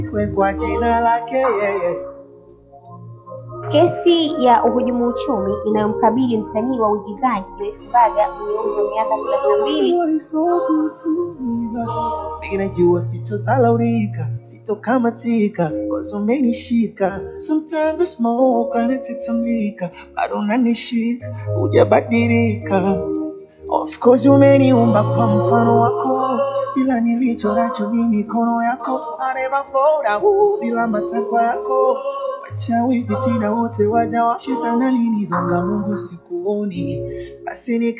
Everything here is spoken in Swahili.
we kwa jina lake yeye. Kesi ya uhujumu uchumi inayomkabili msanii wa uigizaji Joyce Mbaga mwenye umri wa miaka thelathini na mbili You are so good to me, God. Ninajua sitozalaulika, sitokamatika, cause umenishika. Sometimes the smoke anatitamika, bado unanishika, hujabadilika. Of course umeniumba kwa mfano wako, ila nilicho nacho ni mikono yako. I never fall down bila matakwa yako. Wachawi fitina wote waja wa shetani alinizonga, Mungu sikuoni, basi nika